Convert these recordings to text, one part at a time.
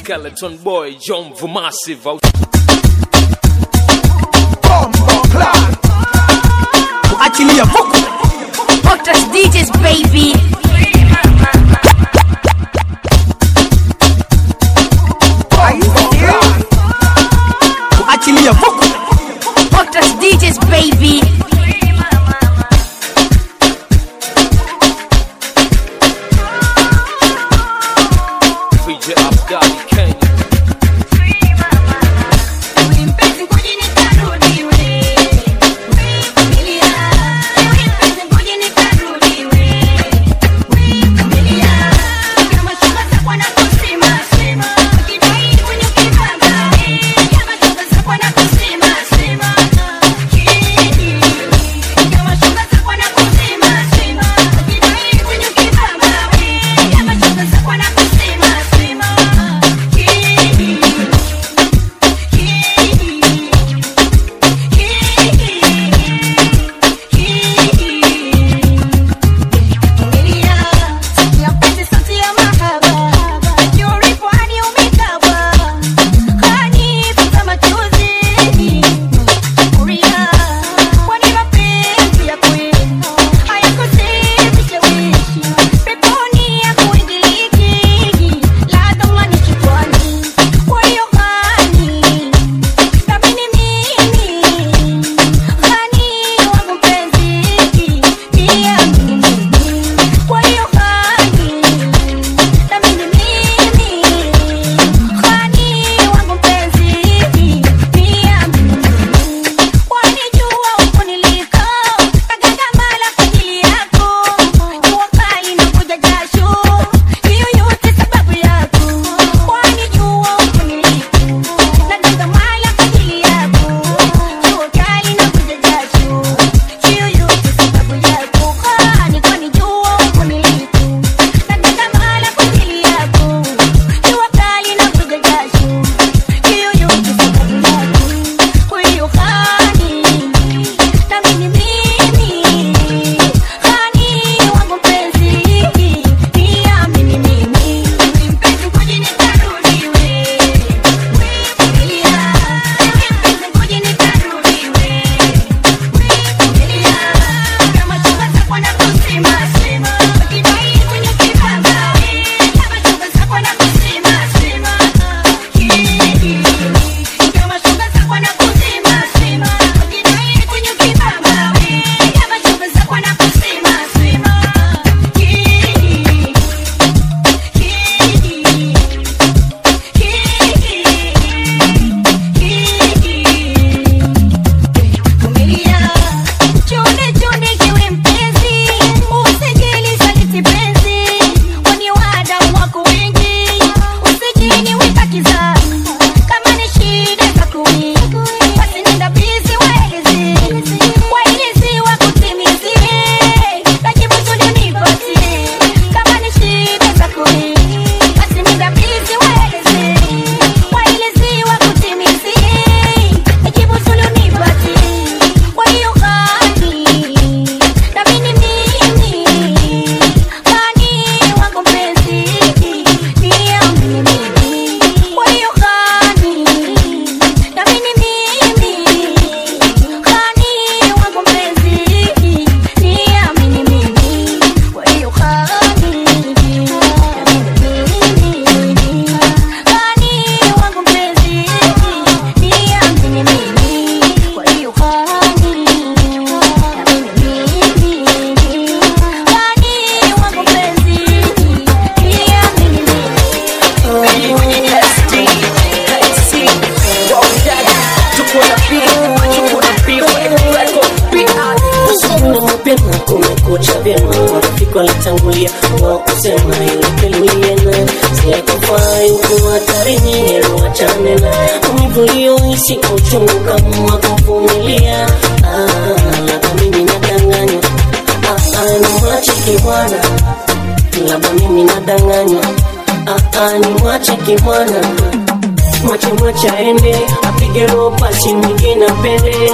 Skeleton Boy, John Vumasive out achilia vuku Otas DJs baby. achilia vuku Otas DJs baby. VJ Abdali Kenya. mapema kumekucha vyema marafiki walitangulia wa kusema ilipeliena siakufai uko hatarini wachane na maumivu uliyohisi kwa uchungu kama kuvumilia Ah, labda mimi nadanganywa Ah, ah, ni mwachiki bwana labda mimi nadanganywa Ah, ah, ni mwachiki bwana mwache mwache aende apige roho pasi mwingine apende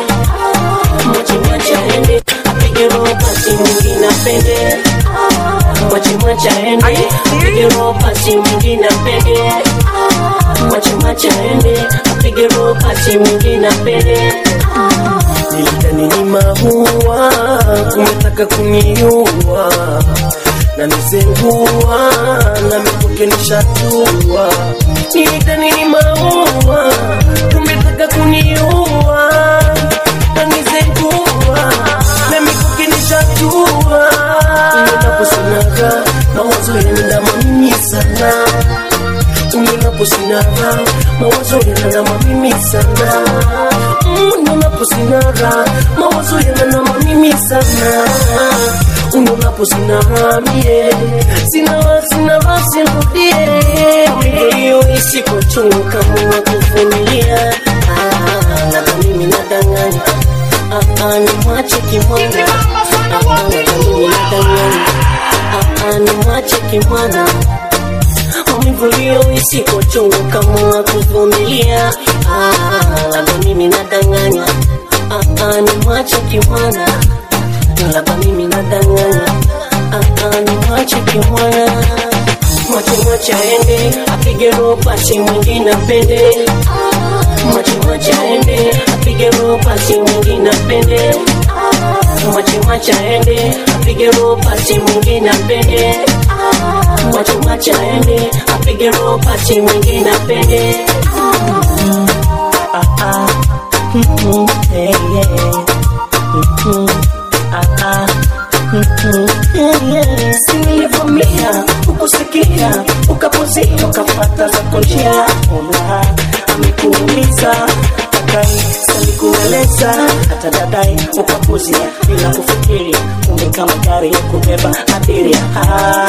mwache mwache aende apige roho pasi mwingine apende mwache mwache aende apige roho pasi mwingine apende mwache ende apige roho pasi mwingine apende nilidhani ni maua umetaka kuniua na nizengua na mikuke nishatua nilidhani ni maua umetaka kuniua na nizengua na mikuke nishatua ninaposinaga mawazo yanaendama mimi sana ninaposinara mawazo yananama mimi sana unaposinara mawazo yananama mimi sana unaposinara mie sina sina basi rudie hiyo isiko chungu kama kuvumilia Ah, labda mimi nadanganya Ah, ah, ni mwache kimwana Ah, ah, labda mimi nadanganya Ah, ah, ni mwache kimwana maumivu isiko chungu kama kuvumilia Ah, labda mimi nadanganya Ah, ah, ni mwache kimwana labda mimi nadanganya Ah, ah, ni mwache kimwana mwache mwache aende apige roho pasi mwingine apende mwache mwache aende apige roho pasi mwingine apende mwache mwache aende apige roho pasi mwingine apende mwache mwache aende apige roho pasi mwingine apende Ah, ah. Mhm, eh, yeah. Mhm, ah, ah. Mhm, eh, yeah. Si nilivamia ukusikia ukapozia ukapata zako njia Mola amekuumiza dadai salikueleza hata dadai ukapuzia bila kufikiri kumbe kama gari ya kubeba abiria ah.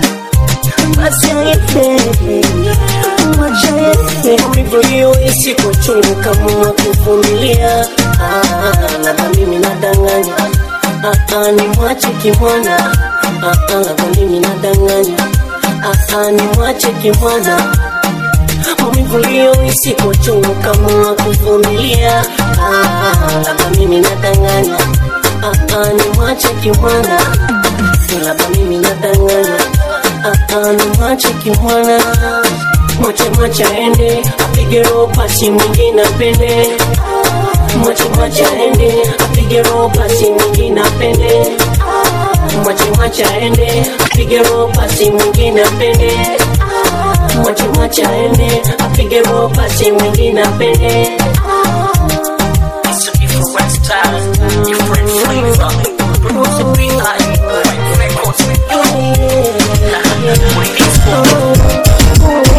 maumivu hiyo isiko chungu kama kuvumilia Ah, labda mimi nadanganya Ah, ah, ni mwache kimwana Ah, ah, labda mimi nadanganya Ah, ah, ni mwache kimwana maumivu hiyo isiko chungu kama kuvumilia Ah, labda mimi nadanganya Ah, ah, ni mwache kimwana labda mimi nadanganya Ah, ah, ni mwache kimwana mwache mwache aende apige roho pasi mwingine apende mwache mwache aende apige roho pasi mwingine apende mwache mwache aende apige roho pasi mwingine apende mwache mwache aende apige roho pasi mwingine apende It's a different style, different flavor. Produce a big high, records. With this one.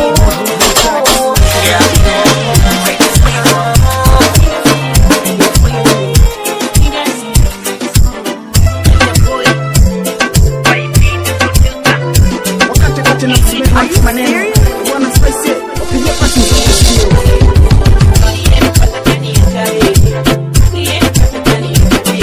wakati kati na kusimama maneno bwana spice wapigia pasi mzungushio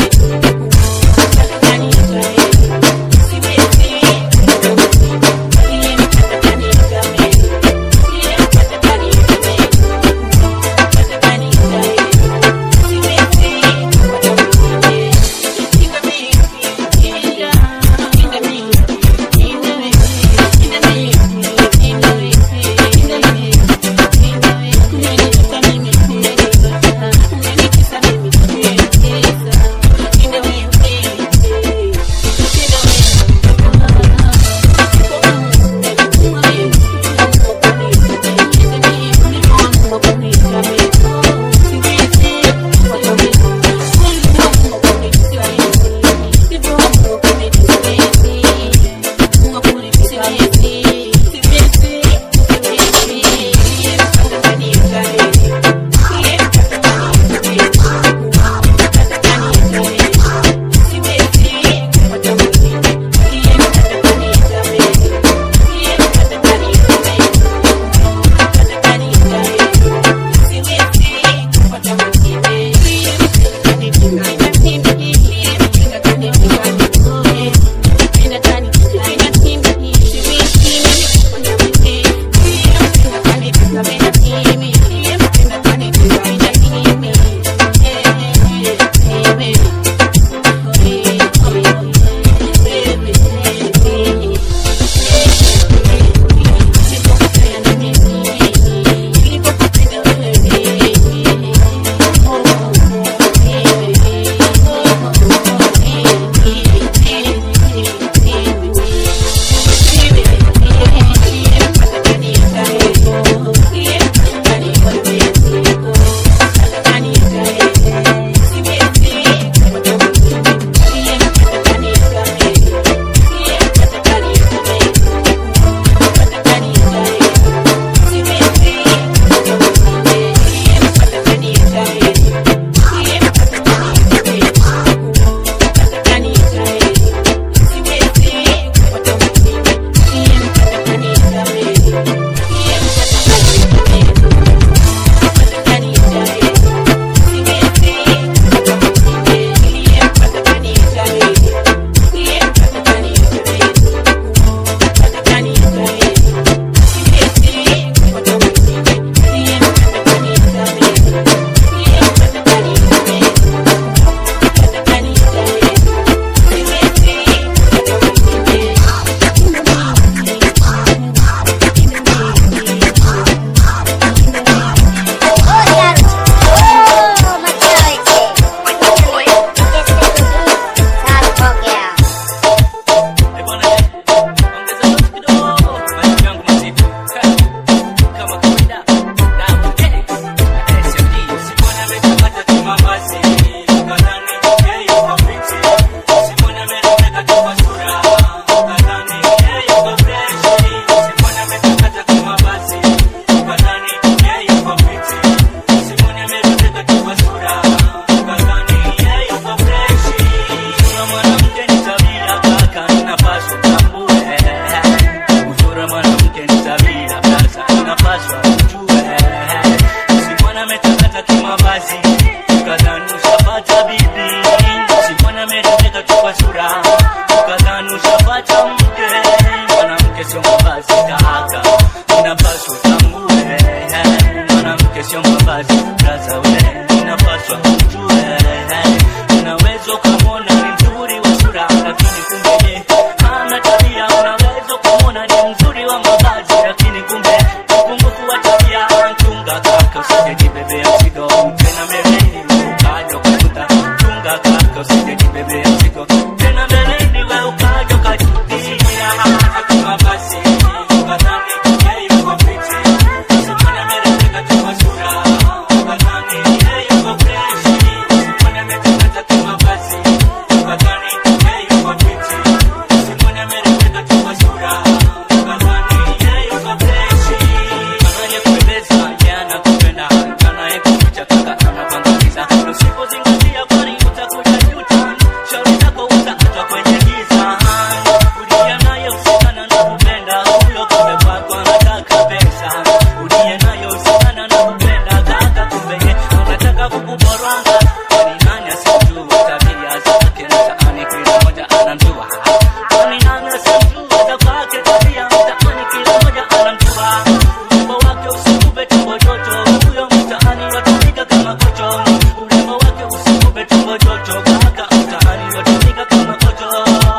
tu kwa sura ukadhani ushapata mke mwanamke sio mavazi kaka inapaswa utambue mwanamke sio mavazi braza ule inapaswa umjue unaweza ukamwona ni mzuri wa sura lakini kumbe ye hana tabia unaweza ukamwona ni mzuri wa mavazi lakini kumbe upungufu wa tabia chunga kaka usijejibebea mzigo tena mbeleni ukaja ukajuta chunga kaka usijejibebea mzigo tena mbeleni we ukaja ukajutia mavazi ukadhani yeye yuko fiti usimwone amerembeka tu kwa sura ukadhani yeye yuko freshi usimwone ametengeneza tu mavazi ukadhani yeye yuko fiti usimwone amerembeka tu kwa sura ukadhani yeye yuko freshi anayekupendeza yeye anakupenda anayekuficha kaka anakuangamiza usipozingatia kwani utakuja juta shauri zako utaachwa kwenye giza uliye naye usikana na kupenda huyo kumbe kwako anataka pesa uliye naye usikana na kupenda kaka kumbe ye anataka kukuboranga kwani nani asijua tabia zake mtaani kila moja anamjua kwani nani asijua za kwake tabia mtaani kila moja anamjua urembo wake usikupe tumbo joto huyo mtaani watumika kama kocho urembo wake usikupe tumbo joto kaka mtaani watumika kama kocho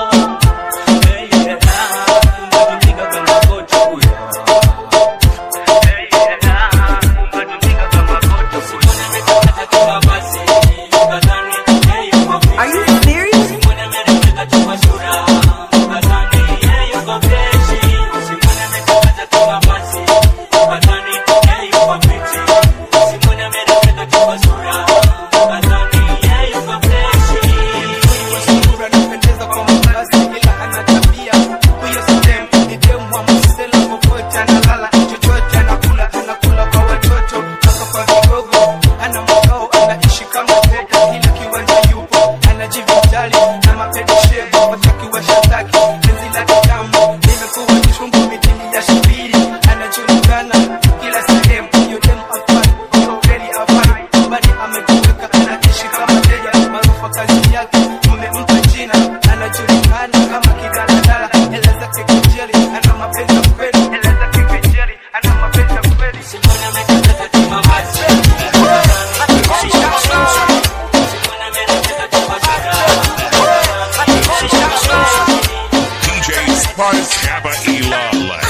Hey, yeah, watumika kama kocho huyo Hey, yeah, watumika kama kocho usimwone ametakata kama basi ukadhani yeye yuko fiti. Are you serious? Usimwone amerembeka tu kwa sura, ukadhani yeye yuko freshi. Usimwone ametakata kama basi, ukadhani yeye yuko fiti. Usimwone amerembeka tu kwa sura, ukadhani yeye yuko freshi. sura anapendeza kwa mavazi ila ana tabia huyo stem ni demu wa msela popote analala chochote anakula anakula kwa watoto mpaka kwa vigogo ana makao anaishi kama peta kila kiwanja yupo anajivijali na mapedishe watakiwa shataki penzi la kitamu limekuwa kichungu mitili ya shubiri anajulikana kila sehemu huyo demu afai huyo kweli afai bali ametuweka anaishi kama teja maarufu kazi yake umempa jina anajulikana kama kidaladala hela zake kejeli ana mapenzi ya kweli hela zake kejeli ana mapenzi ya kweli Usimwone ametakata kama basi, ukadhani Usimwone amerembeka tu kwa sura, DJ Sparks Kappa Ilala.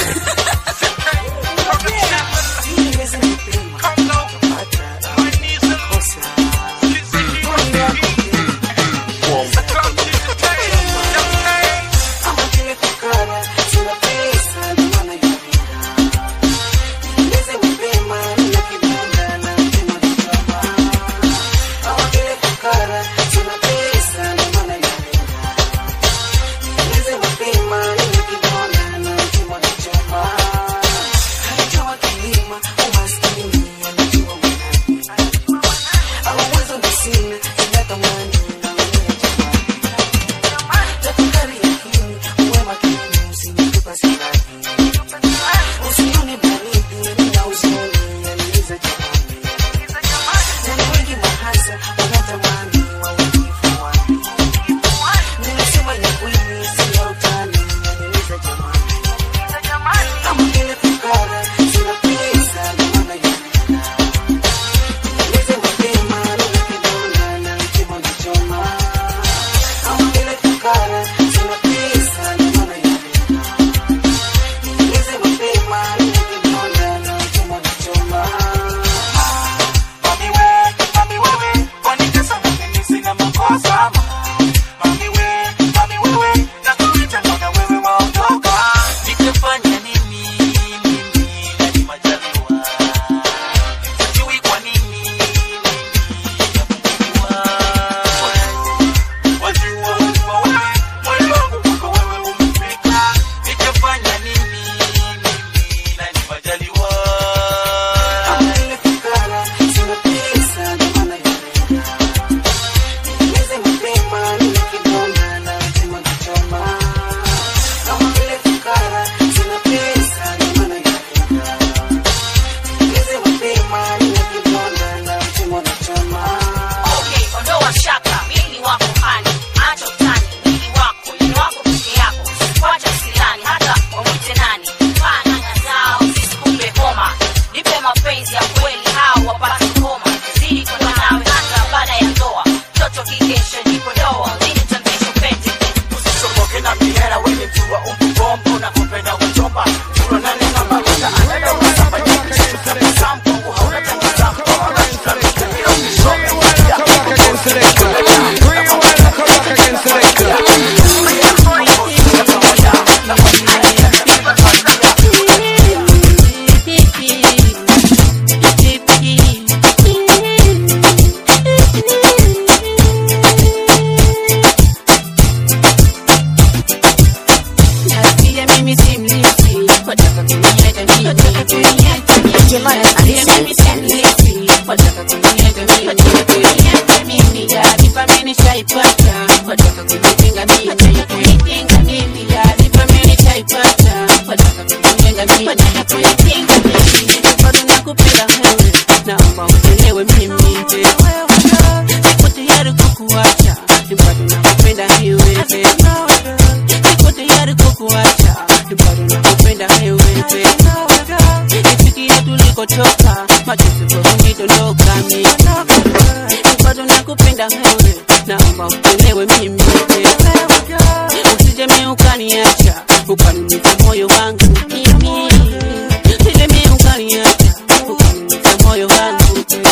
nitaipata wataka kujitenga mimi kujitenga mimi taarifa mimi nitaipata wataka kujitenga mimi wataka kujitenga mimi bado nakupenda wewe naomba unielewe mimi niko tayari kukuacha bado nakupenda wewe niko tayari kukuacha bado nakupenda wewe nifikie tulikotoka machozi kwa kunidondoka mimi bado nakupenda wewe naomba unielewe mimi usijemi ukaniacha ukaniumiza moyo wangu mimi usijemi ukaniacha ukaniumiza moyo wangu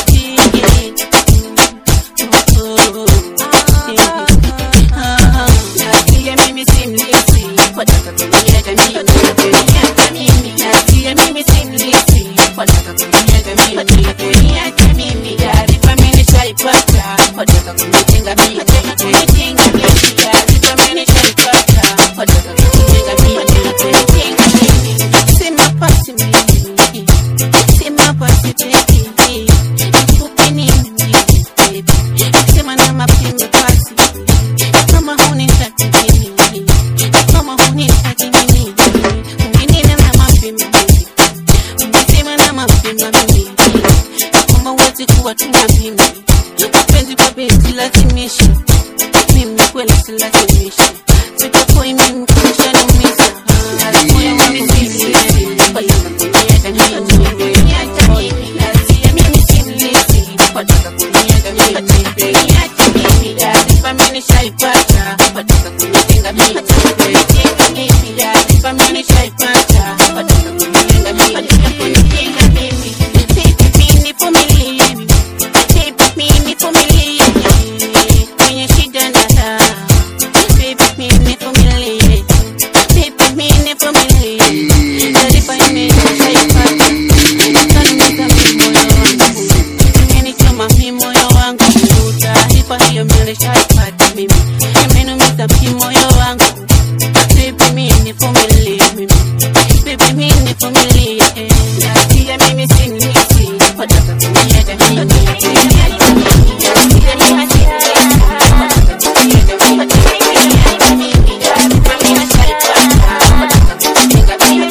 Nasikia mimi si mlisi, wataka kuniacha mimi. Nasikia mimi si mlisi, wataka kuniacha mimi. Kuniacha mimi, taarifa mimi nishaipata, wataka kunitenga mimi. Kunitenga mimi, taarifa mimi nishaipata, wataka kunitenga mimi. Kunitenga mimi, sema pasi mimi, sema pasi baby, nikupe nini baby, sema na mapema pasi kama hunitaki mimi, kama hunitaki mimi, ungenena na mapema mimi, ungesema na mapema mimi, kama huwezi kuwa tuna mimi, mapenzi kwa beti lazimishi, mimi kweli silazimishi, sitapoi mimi kushaniumiza, moyo wangu sisi, wataka kuniacha mimi, kuniacha mimi, nasia mimi simlisi, wataka kuniacha mimi, kuniacha mimi, taarifa mimi nishaipata, wataka kunitenga mimi, kunitenga mimi, taarifa mimi nishaipata, wataka kunitenga mimi, wataka kunitenga mimi, baby mimi nivumilie mimi, baby mimi nivumilie kwenye shida na raha, baby mimi nivumilie, baby mimi nivumilie, taarifa mimi nishaipata, utaniumiza mimi moyo wangu imenichoma mi moyo wangu taarifa hiyo milishaipata mimi imenumiza mi moyo wangu Baby, mi nivumilie mimi Baby, mi nivumilie nasikia mimi si mlisi wataka kuniacha mimi Nasikia mimi si mlisi, wataka kuniacha mimi. Kuniacha mimi, taarifa mimi nishaipata, wataka kunitenga mimi.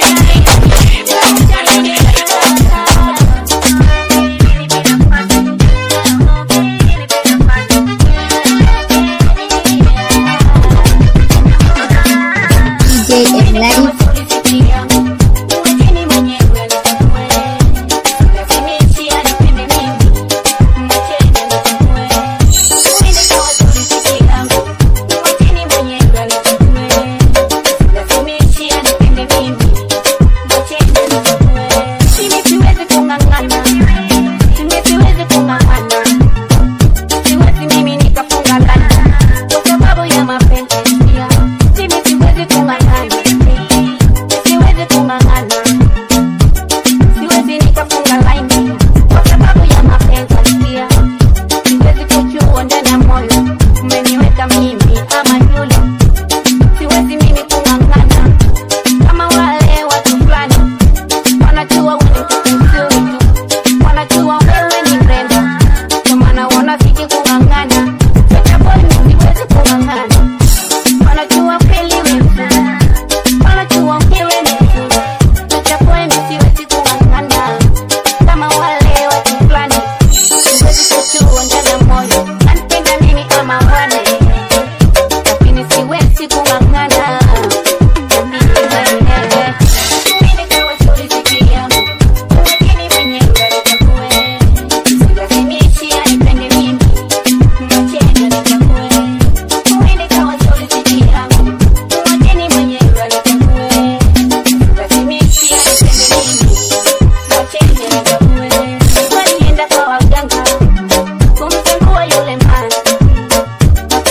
DJ Ignite. Siwezi mimi nikafunga lana kwa sababu ya mapenzi ya mimi siwezi kung'ang'ana, siwezi kung'ang'ana, siwezi nikafunga laini kwa sababu ya mapenzi ya siwezi kuchua ndani ya moyo, umeniweka mimi ama yule, siwezi mimi kung'ang'ana kama wale watu fulani wanajua wewe ni mtoto mzuri tu, wanajua wewe ni mrembo, ndio maana wanazidi kung'ang'ana. Sasa boy, mimi siwezi kung'ang'ana wanajua kweli wewe mzuri, wanajua wewe ni mzuri. Sasa boy, mimi siwezi kung'ang'ana kama wale watu fulani, siwezi kuchua ndani ya moyo, anipenda nini ama wane, lakini siwezi kung'ang'ana na mimi mwenyewe. Mimi kawa story ziki yangu, lakini mwenyewe nitakuwe, silazimishi anipende mimi, mwacheni nitakuwe. Uende kawa story ziki yangu, mwacheni mwenyewe nitakuwe, silazimishi anipende mimi, mwacheni nitakuwe. Walienda kwa waganga kumzengua yule man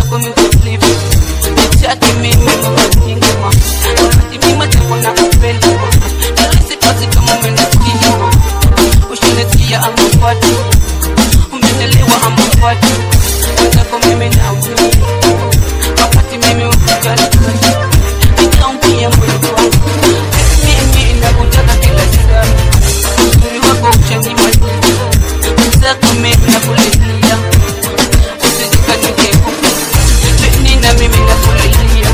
mwenzako mikulivu nichaki mimi mamatingima wakati mima tako na kupenda nalisi basi kama umenisikia ushanisikia amafati umenelewa amafati mwenzako mimi naumia wakati mimi ukujali nikaumia moyo wangu mimi nakutaka kila saa uzuri wako uchanimaliza mwenzako mimi nakulilia usijikanikeko mimi na mimi nakulilia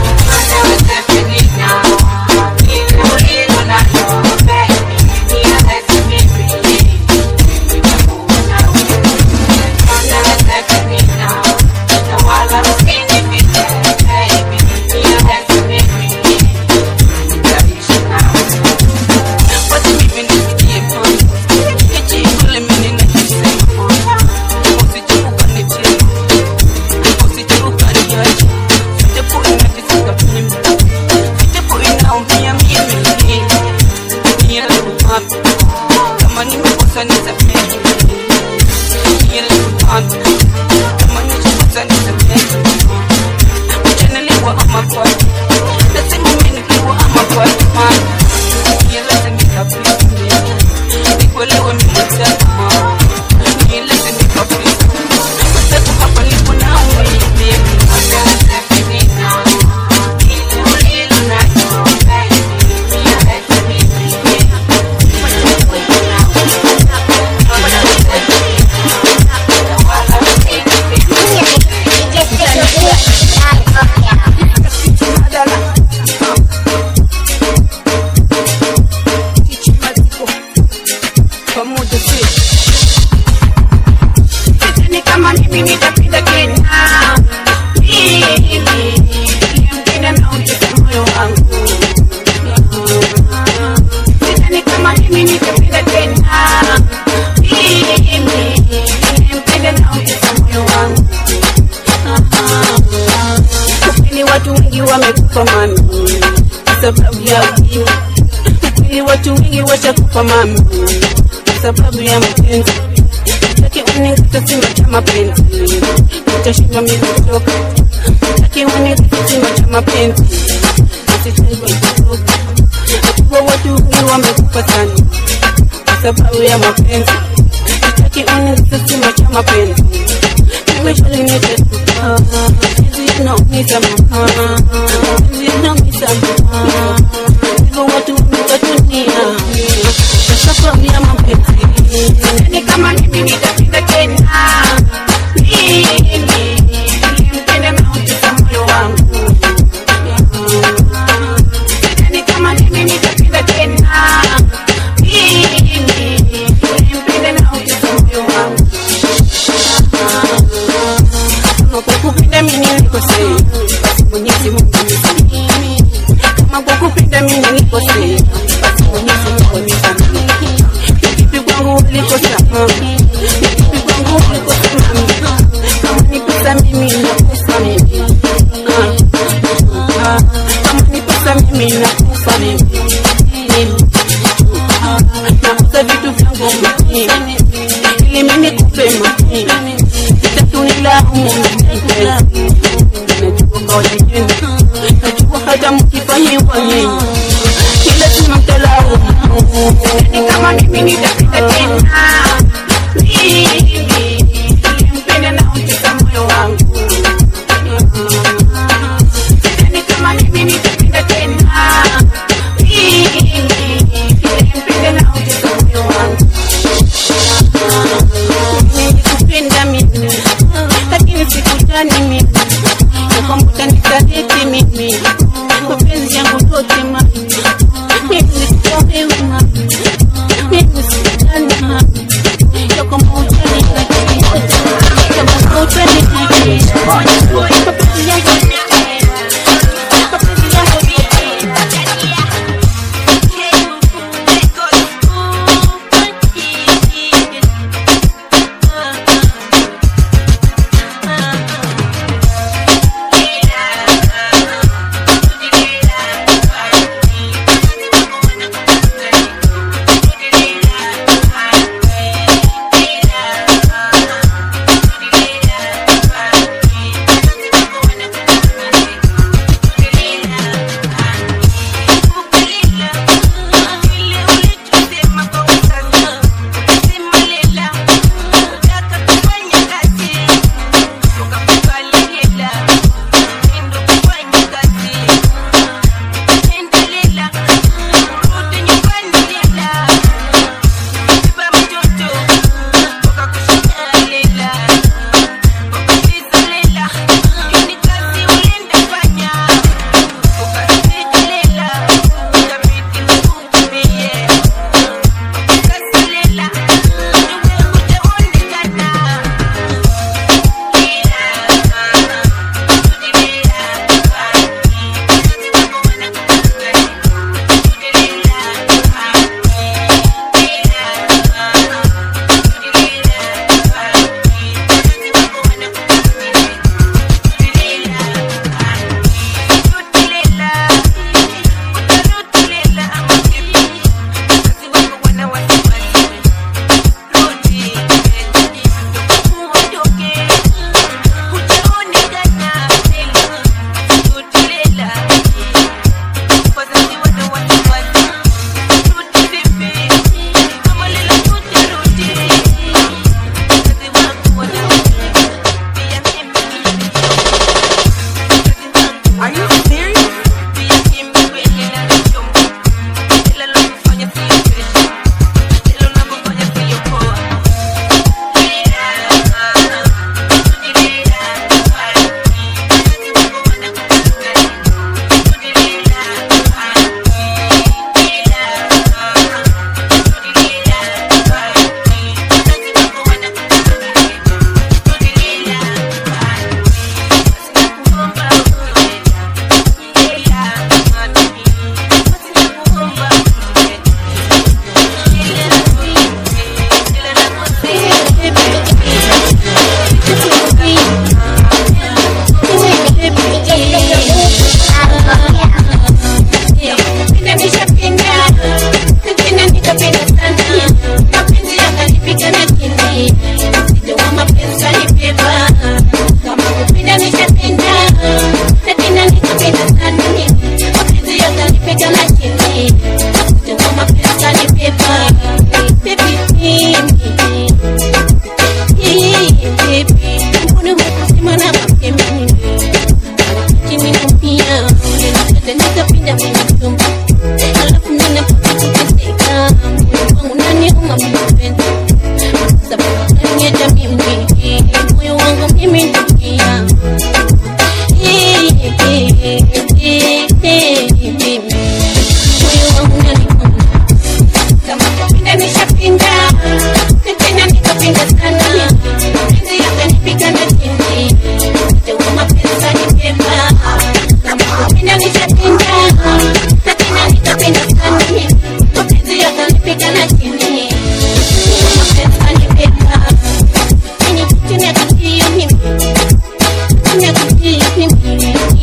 Basi mimi nisikie Hichi kule mimi ninachosema Usije ukanitia Usije ukaniacha Japo inateseka mimi Japo inaumia mimi Nielewe mami Kama nimekosa nisamehe Nielewe mami Kama nimekosa nisamehe Uchanelewa ama kwa Nasema mimi nikiwa ama kwa mami Nieleze nikapita Nikuelewe mimi mtazama Nieleze nikapita Mtazama hapa nipo na wewe pamoja sisi Sidhani kama mimi nitapenda tena Mimi, nilimpenda na utesa moyo wangu Sidhani kama mimi nitapenda tena Mimi, nilimpenda na utesa moyo wangu Kweli watu wengi wamekufa mami kwa sababu ya ujinga Kweli watu wengi washakufa mami kwa sababu ya mapenzi Takiwani kisima cha mapenzi Utashindwa mimi kutoka Takiwani kisima cha mapenzi Usishindwe kutoka Kwa watu wengi wamekufa sana Kwa sababu ya mapenzi Takiwani kisima cha mapenzi Nimeshali nitetuka Hizi inaumiza mama Hizi inaumiza mama Hivyo watu wengi wa dunia Kwa sababu ya mapenzi Sidhani kama mimi nitapenda tena Mimi nilimpenda na utesa moyo wangu Sidhani kama mimi nitapenda tena Mimi nilimpenda na utesa moyo wangu Kama kwa kupenda mimi nilikosea Basi Mwenyezi Mungu nisamehe Kama kwa kupenda mimi nilikosea Basi Mwenyezi Mungu nisamehe Kipi kwangu ulikosa mami Kipi kwangu ulikosa mami Kama ni pesa mimi nakufa mimi Ah, ah, Kama ni pesa mimi nakufa mimi Ah, Nauza vitu vyangu mimi Ili mimi nikupe mami Sitatunilaumu mpenzi Najua kawaida yenu Najua hata mkifanyiwa nyinyi Ni lazima mtalaumu Sidhani kama mimi nitapenda tena Mimi nilimpenda na utesa moyo wangu Sidhani kama mimi nitapenda tena Mimi nilimpenda na utesa moyo wangu Nilikupenda mimi lakini sikutani mimi nakwamba nisaliti mimi mapenzi yangu yote mami mimi sikuwa wewe mami mimi sikutani mami yako maujani kati yako maujani kati mapenzi yangu mapenzi yangu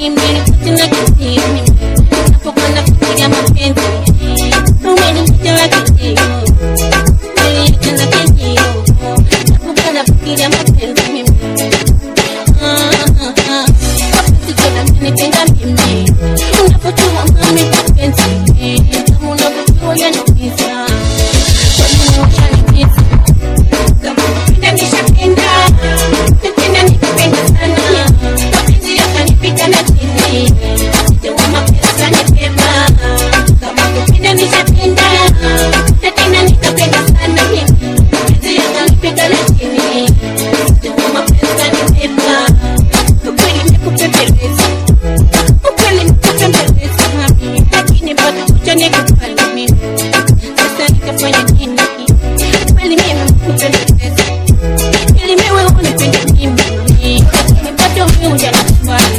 mimi tena kitii napokuwa nafikiria mapenzi umeniita wa kitii umeniita na kitii napokuwa nafikiria mapenzi mimi mapenzi tena menitenga mimi unapotoa mami mapenzi kama unapotoa yanaumiza kwa nini ushanipita kama kupenda nishapenda tena nikipenda sana mapenzi yakanipita na chini sitawa mapenzi kanipema kama kupenda nishapenda na tena nikapenda sana mapenzi yakanipita na chini sitawa mapenzi kanipema ukweli nikupembeleza ukweli nikupembeleza mami lakini bado kuja nikupenda mimi sasa nikafanya nini kweli mimi nikupembeleza ili mewe unipende mimi lakini bado mimi hujanakubali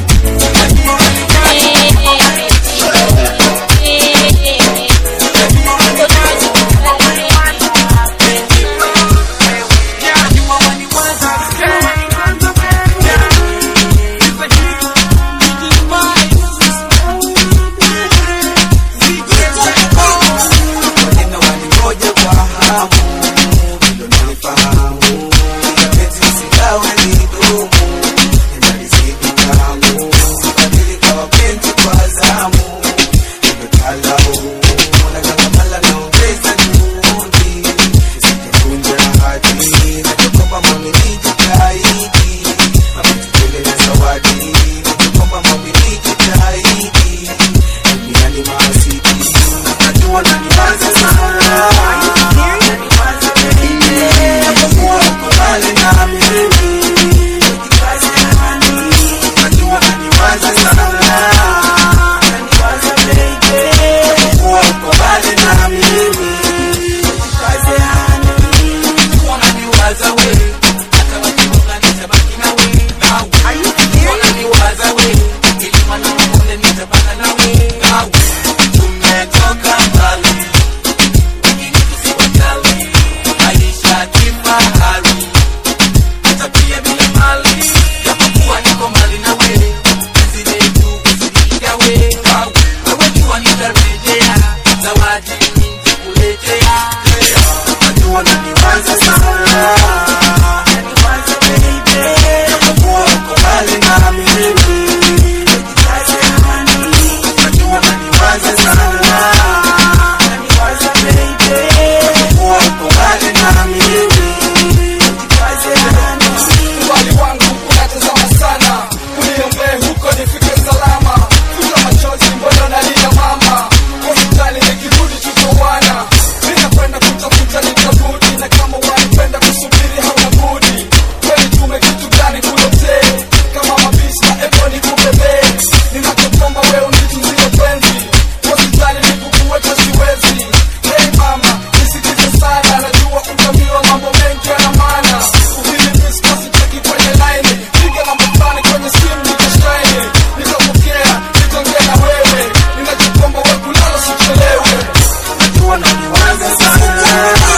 Mbali wangu unatazama sana, uniombee huko nifike salama. Futa machozi, mbona nalia mama? Hospitali nikirudi tutaoana. Ninakwenda kutafuta nitarudi, na kama wanipenda kusubiri hauna budi. Kweli tume kitu gani kuletee? Kama mabishi na epo nikubebee. Ninachotomba wewe unitunzie penzi. Hospitali nikukuweka siwezi. Hey mama, nisikize sana, najua utamiwa mambo mengi yana maana. Ukinimiss basi cheki kwenye line. Piga namba fulani kwenye simu nitashine. Nitapokea, nitaongea na wewe. Ninachokomba wewe kulala usichelewe. Najua naniwaza sana.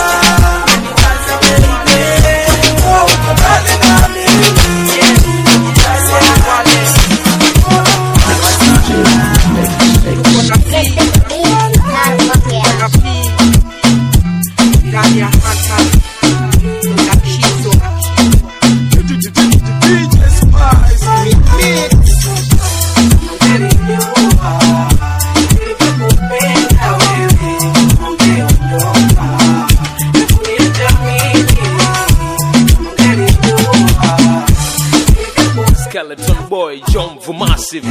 Naniwaza baby. Wewe uko mbali nami. Skeleton boy, John Vumasive.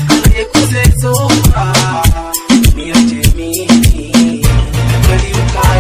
Niache mimi kweli uka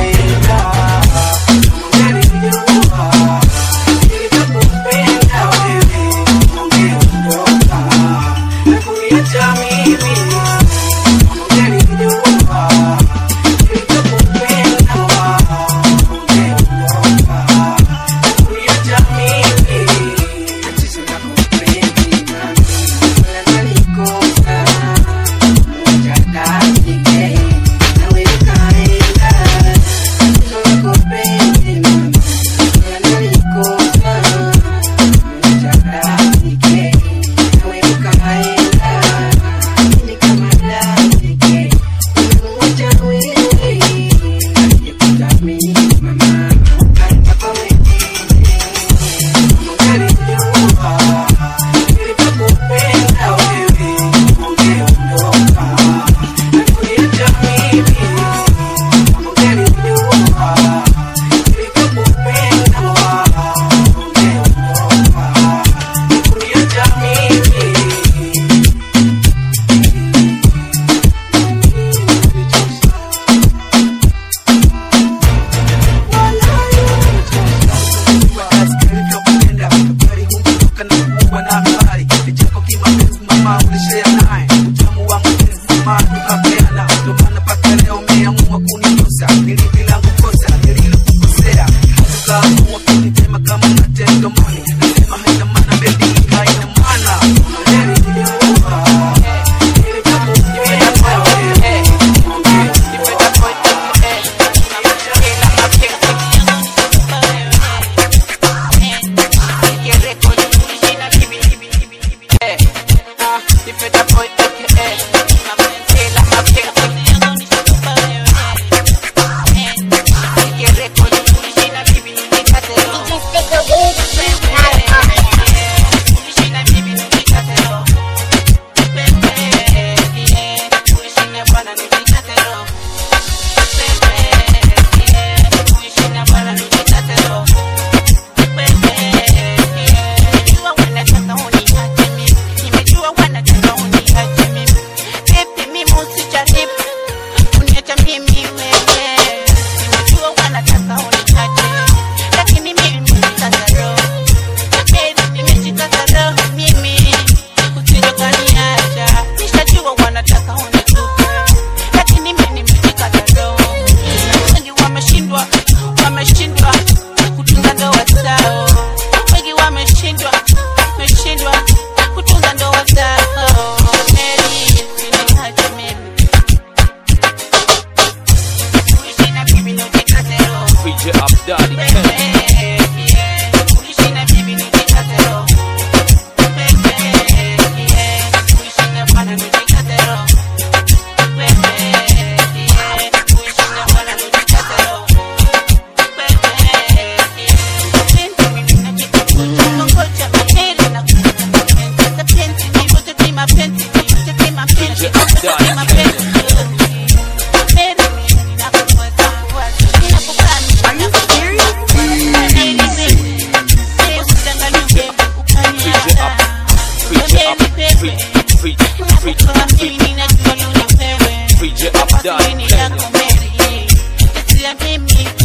mimi